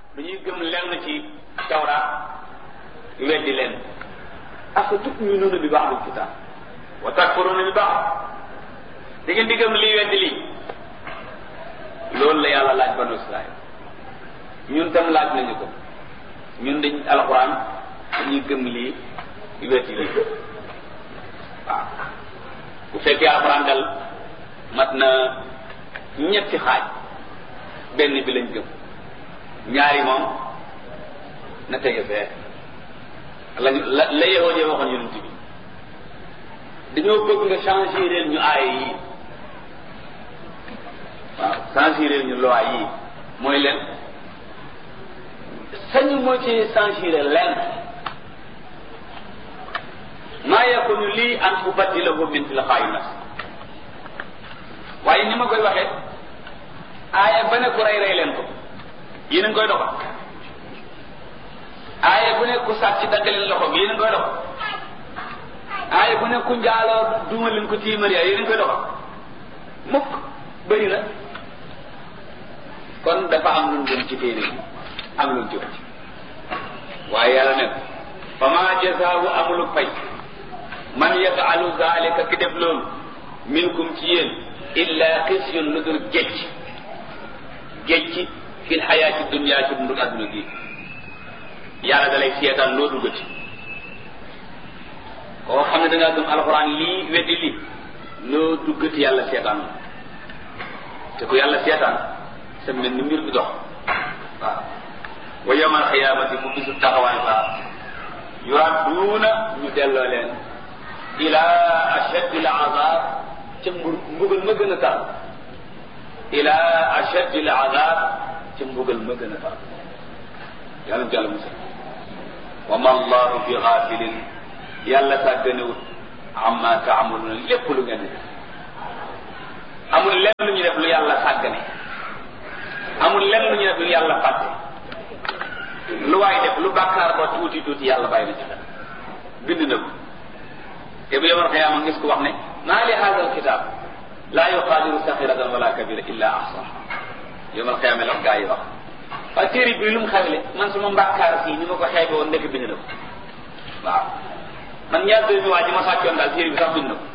dañuy gëm lenn ci tawraat weddi leen afa tuminuuna bi ba'dil kitaab wa takfuruuna bi ba'd da ngeen di gëm lii weddi lii loolu la yàlla laaj banu Israël ñun tam laaj nañu ko ñun dañ alxuraan dañuy gëm lii weddi lii waaw bu fekkee alxuraan dal mat na ñetti xaaj benn bi lañ gëm ñaari moom na tege fee lañu la la yahoo jee waxoon yonent bi dañoo bëgg nga changer ñu aaya yi waaw changer ñu loi yi mooy leen sañu moo ci changer leen maa yakunu lii an ubaddilahu min tilqaa'i nafsi waaye ni ma koy waxee aaya ba ne ku rey rey leen ko yéen a ngi koy doxal aaya bu ne ku sàcc dagg leen loxo bi yéen a ngi koy doxal aaya bu ne ku njaaloo duuma leen ko tiimar yaa yéen a ngi koy doxal mukk bëri na kon dafa am lu gën ci téere bi am lu ci wàcc waaye yàlla ne fa ma jasaawu amulu fay man yafalu zalika ki def loolu minkum ci yéen illa xisyun lu dul gécc gécc fil xayaati dunya ci dundu adduna gi yàlla da lay seetaan loo duggati koo xam ne da ngaa gëm alxuraan lii weddi lii loo duggati yàlla seetaan te ku yàlla seetaan sa mel ni mbir bi dox waaw wa yawmal xiyaamati mu bisu taxawaay ba yuradduuna ñu delloo leen ila ashaddi al azab ca mbugal ma gën a tar ila ashaddi al azab ca mbugal ma gën a tar yàlla na jàll musal wa ma allahu bi xaafilin yàlla sàgganewut amma taamaluuna lépp lu ngeen def amul lenn lu ñu def lu yàlla sàggane amul lenn lu ñu def lu yàlla fàtte lu waay def lu bàkkaar ba tuuti tuuti yàlla bàyyi na ci xel bind na ko te bu yomal xiyaama ngis ko wax ne maa li haada alkitab laa yuqaadiru saxiratan wala kabira illa ahsaha yomal xiyaama la gaa yi wax waaye téere bi lu mu xamle man suma mbàkkaar fii ni ma ko xeebe woon ndekk bind na ko waaw man ñaar dërëmi waa ji ma sàccoon daal téere bi sax bind na ko